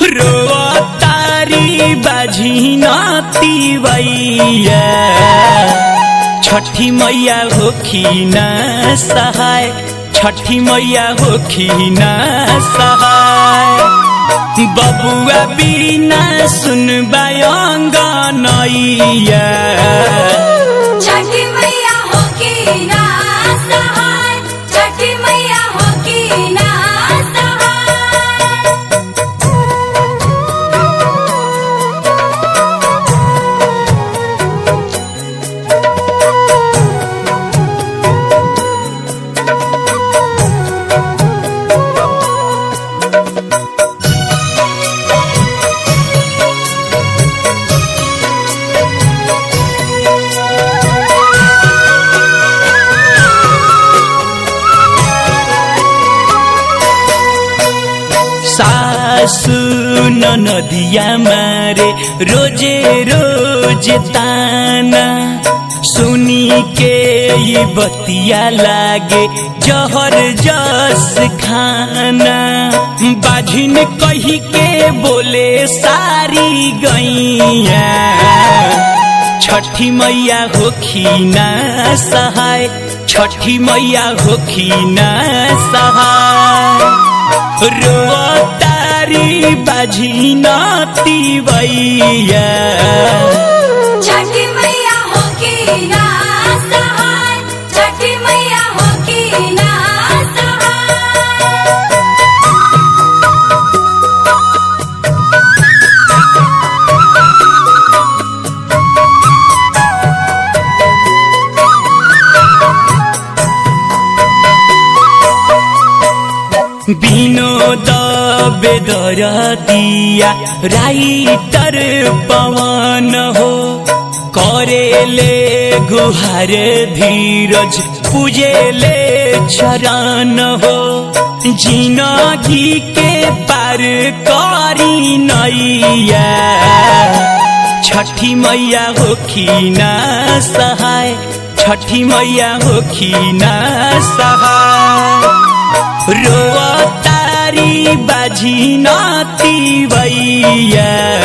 रोतारी बाझी नती भैया छठी मैया होखी न सहाय छठी मैया होखी न सहाय बबुआ बिना सुनबायंग नैया छठी मैया हो की ना सहाय छठी मैया हो की ना सहाय सासु नदिया मारे रोजे रोज ताना सुनी के ये बतिया लागे जहर जस खाना बाझिन कही के बोले सारी गैया छठी मैया होखी ना सहाय छठी मैया होखी ना सहाय रोतारी बाझी नती भैया छठी मैया हो की ना सहाय छठी मैया हो की ना सहाय विनोद बेदर दिया राइटर पवन हो करेले गुहार धीरज पूजेले चरण हो जिनगी के पार करी नैया छठी मैया होखी ना सहाय छठी मैया होखी ना सहाय रोतारी बाझी नती भैया